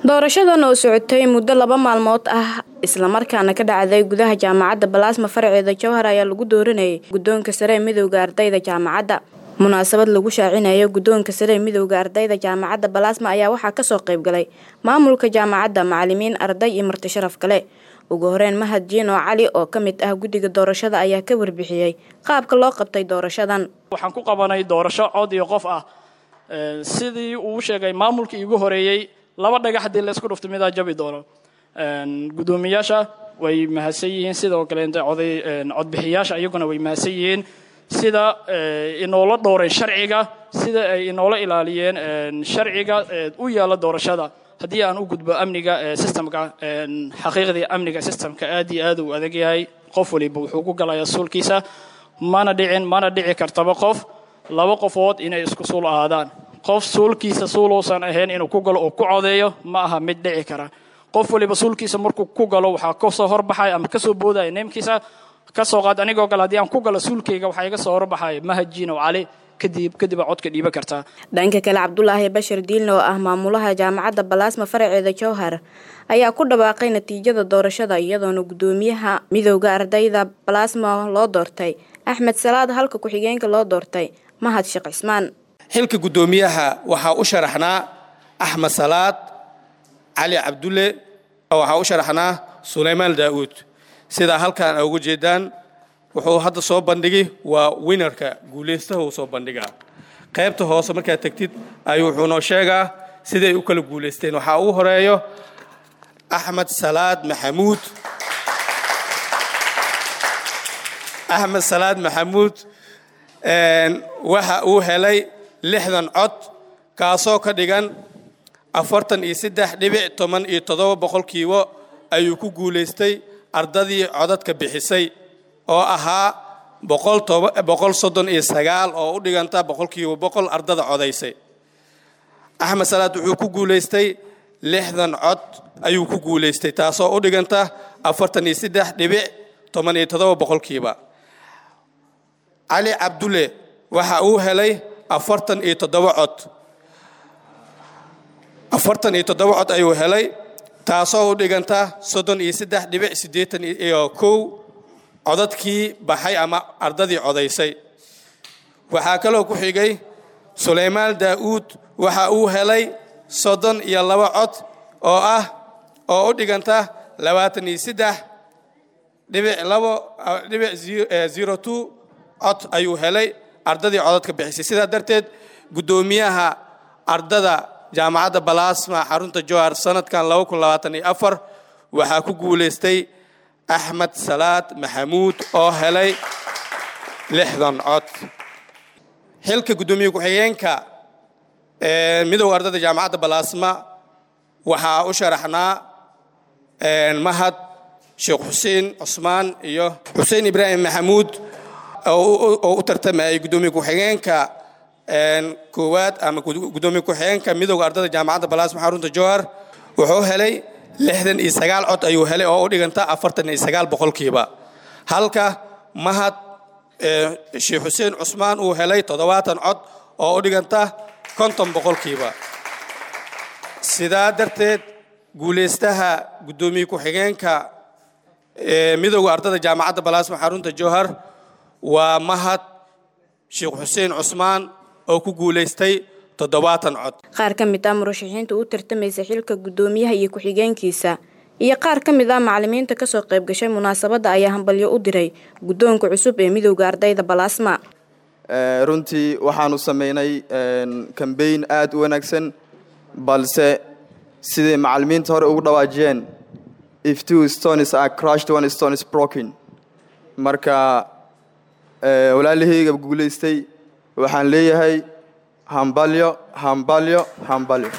doorashadan oo socotay muddo laba maalmood ah islamarkaana ka dhacday gudaha jaamacadda balaasma faraceeda jowhar ayaa lagu dooranayay guddoonka sare ee midowda ardayda jaamacadda munaasabad lagu shaacinayo guddoonka sare ee midowda ardayda jaamacadda balaasma ayaa waxaa kasoo qayb galay maamulka jaamacadda macalimiin arday iyo marti sharaf kale ugu horeyn mahad jiino cali oo ka mid ah guddiga doorashada ayaa ka warbixiyey qaabka loo qabtay doorashadan waxaan ku qabanay doorasho cod iyo qof ah sidii uu sheegay maamulkii igu horeeyey laba dhagax haddii laysku dhufto midaa jabi doono guddoomiyaasha way mahadsan yihiin sidoo kaleenta oday codbixiyaasha iyaguna way mahadsan yihiin sida inoola dhowreen sharciga sida ay inoola ilaaliyeen sharciga u yaalla doorashada haddii aan u gudbo amniga systemka xaqiiqdii amniga systemka aad iyo aad uu adag yahay qof waliba wuxuu ku galayaa suulkiisa mana dhicin mana dhici kartaba qof laba qofood inay isku suul ahaadaan qof suulkiisa suuluusan ahayn inuu ku galo oo ku codeeyo ma aha mid dhici kara qof waliba suulkiisa markuu ku galo waxaa kasoo horbaxaya ama kasoo boodaya neemkiisa kasoo qaad anigoo kale haddii aan ku galo suulkayga waxaa iga soo horbaxaya mahajino cali kadib kadib codka dhiiba kartaa dhanka kale cabdulaahi bashir diilne oo ah maamulaha jaamacadda balaasma faraceeda jowhar ayaa ku dhawaaqay natiijada doorashada iyadoona guddoomiyaha midowda ardayda balaasma loo doortay axmed salaad halka ku-xigeenka loo doortay mahad sheekh cismaan xilka guddoomiyaha waxaa u sharaxnaa axmed salaad cali cabdulle waxaa u sharaxnaa sulaymaan daa'uud sidaa halkan a uga jeedaan wuxuu hadda soo bandhigi waa winarka guulaystaha uu soo bandhigaa qaybta hoose markaad tegtid ayuu wuxuu noo sheegaa siday u kala guulaysteen waxaa ugu horeeyo axmed salaad maxamuud axmed salaad maxamuud waxa uu helay lixdan cod kaasoo ka dhigan afartan iyo saddex dhibic toban iyo toddoba boqolkiiba ayuu ku guulaystay ardadii codadka bixisay oo ahaa boqol soddon iyo sagaal oo u dhiganta boqolkiiba boqol ardada codaysay axmed salaad wuxuu ku guulaystay lixdan cod ayuu ku guulaystay taasoo u dhiganta afartan iyo saddex dhibic toban iyo toddoba boqolkiiba cali cabdulle waxa uu helay afartan iyo toddoba cod afartan iyo toddoba cod ayuu helay taasoo u dhiganta soddon iyo saddex dhibic siddeetan iyo kow codadkii baxay ama ardadii codaysay waxaa kaloo ku xigay sulaymaan daa'uud waxa uu helay soddon iyo laba cod oo ah oo u dhiganta labaatan iyo saddex dhibic labo dhibic zero two cod ayuu helay ardadii codadka bixisay sidaa darteed guddoomiyaha ardada jaamacadda balaasma xarunta jowhar sanadkan waxaa ku guulaystay axmed salaad maxamuud oo helay lixdan cod xilka guddoomiye ku-xigeenka midowda ardada jaamacadda balaasma waxaa u sharaxnaa mahad sheekh xuseen cusmaan iyo xuseen ibraahim maxamuud oo u tartamayay guddoomiye ku-xigeenka koowaad ama guddoomiye ku-xigeenka midowda ardada jaamacadda balaasma xarunta jowhar wuxuu helay lixdan iyo sagaal cod ayuu helay oo u dhiganta afartan iyo sagaal boqolkiiba halka mahad sheekh xuseen cusmaan uu helay toddobaatan cod oo u dhiganta konton boqolkiiba sidaa darteed guulaystaha guddoomiye ku-xigeenka midowda ardada jaamacadda balaasma xarunta jowhar waa mahad sheekh xuseen cusmaan oo ku guulaystay toddobaatan cod qaar ka mid ah murashaxiinta u tartamaysa xilka guddoomiyaha iyo ku-xigeenkiisa iyo qaar ka mid ah macalimiinta kasoo qayb gashay munaasabadda ayaa hambalyo u diray guddoonka cusub ee midowda ardayda balaasma runtii waxaanu samaynay kambayn aad u wanaagsan balse siday macalimiinta hore ugu dhawaajiyeen if two stones are crushed one stone is broken marka walaalahayga guulaystay waxaan leeyahay hambalyo hambalyo hambalyo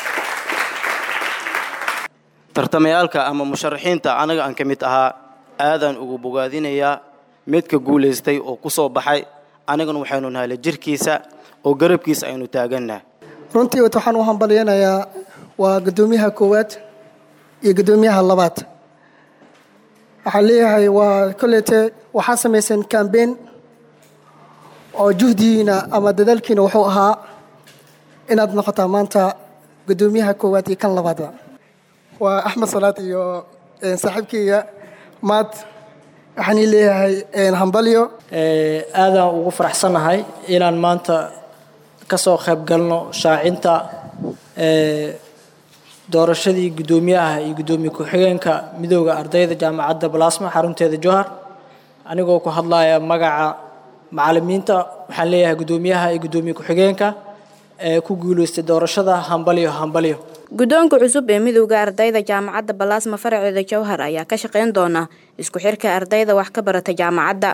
tartamayaalka ama musharaxiinta anaga aan ka mid ahaa aadaan ugu bogaadinayaa midka guulaystay oo ku soo baxay anagana waxaynu nahala jirkiisa oo garabkiisa aynu taagannaha runtii waxaan u hambalyanayaa waa guddoomiyaha koowaad iyo guddoomiyaha labaad waxaan leeyahay waa kolleete waxaa samayseen cambein oo juhdigiina ama dadaalkiina wuxuu ahaa inaad noqotaa maanta guddoomiyaha koowaad iyo kan labaadba waa axmed salaad iyo saaxiibkeyga maad waxaan ii leeyahay hambalyo aadaan ugu faraxsannahay inaan maanta ka soo qayb galno shaacinta doorashadii guddoomiyaha iyo guddoomiye ku-xigeenka midooda ardayda jaamacadda balasma xarunteeda jowhar anigoo ku hadlaya magaca macalimiinta waxaan leeyahay guddoomiyaha iyo guddoomiye ku-xigeenka ee ku guuleystay doorashada hambalyo hambalyo guddoonka cusub ee midowda ardayda jaamacadda balaasma faraceeda jowhar ayaa ka shaqayn doona isku xirka ardayda wax ka barata jaamacadda